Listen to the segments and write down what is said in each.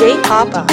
DJ Papa.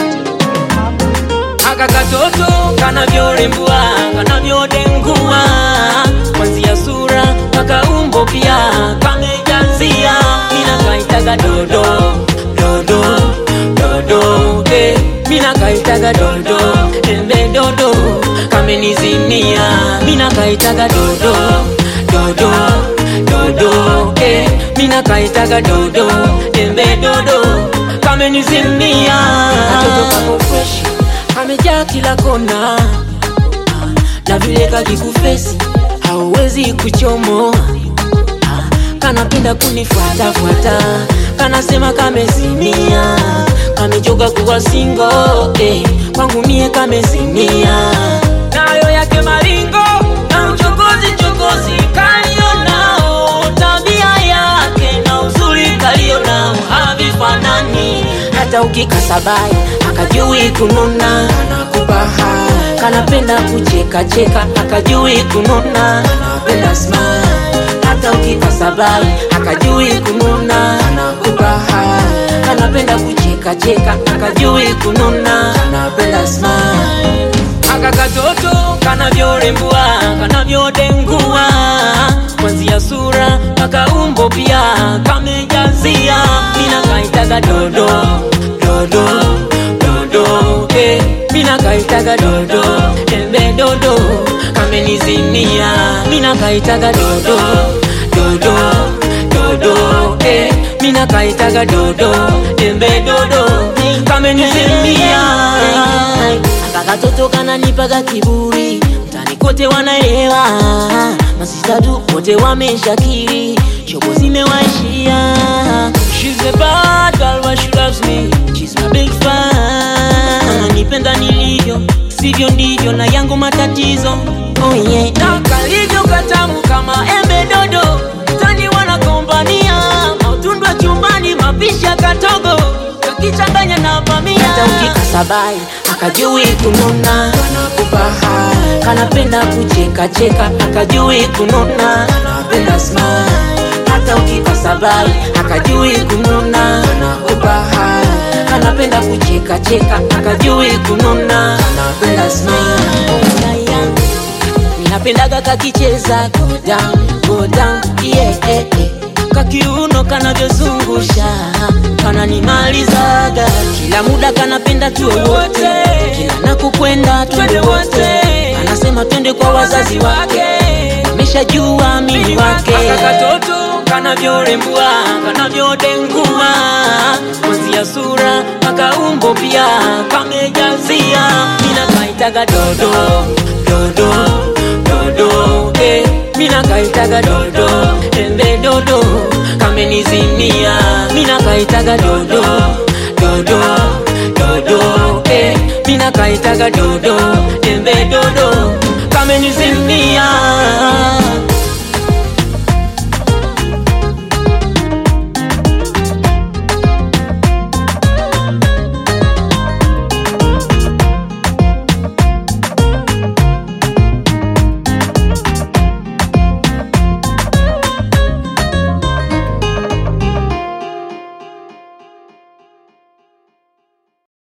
aka katoto kanavyorembua kanavyodengua kwanzia sura mpaka umbo pia kamejazia mina kaitaga dodo dodo dodo eh, mina kaitaga dodo embe dodo kamenizimia mina kaitaga dodo dodo dodo eh, mina kaitaga dodo embe dodo kamenizimia katoto kako fresh kamejaa kila kona na vile kakikufesi hauwezi kuchomoa kanapenda kunifuatafuata kanasema kamezimia kamechoka kuwa singo eh, kwangu mie kamezimia nayo yake maringo na uchokozi chokozi kalionao tabia yake na uzuri kalionao havifanani hata ukikasabai akajui kununa nakubaha kanapenda kucheka cheka akajui kununa napenda smile hata ukikasabai akajui kununa nakubaha kanapenda kucheka cheka akajui kununa napenda smile aka katoto kanavyorembua kanavyodengua kwanzia sura mpaka umbo pia kamejazia mina kaitaga dodo dodo dodo eh, mina kaitaga dodo embe dodo kamenizimia mina kaitaga dodo dodo dodo eh, mina kaitaga dodo embe dodo kamenizimia akakatoto kananipaga kiburi mtani kote wanaelewa masistadu wote wameshakiri shobo zimewaishia She's a bad girl, but she loves me. She's my big fan. Ananipenda nilivyo, sivyo ndivyo na yangu matatizo. Oh yeah. Na kalivyo katamu kama embe dodo, tani wanakombania mautundwa chumbani, mapisha katogo kakichanganya na bamia. Hata ukikasabai akajui kununa, nakubaha kanapenda kucheka cheka, akajui kununa, napenda smile hata ukikasabai akajui kununa nakubaha kanapenda kucheka cheka akajui kununa napenda smile ninapendaga kakicheza go down, go down, yeah, yeah, yeah. kakiuno kanavyozungusha kananimalizaga kila muda kanapenda tuwe wote kila nakukwenda twende wote anasema twende kwa wazazi wake ameshajua mimi wake katoto kanavyorembua kanavyodengua kwanzia sura mpaka umbo pia kamejazia mina kaitaga dodo dodo dodo eh, mina kaitaga dodo embe dodo kamenizimia mina kaitaga dodo dodo dodo eh, mina kaitaga dodo embe dodo kamenizimia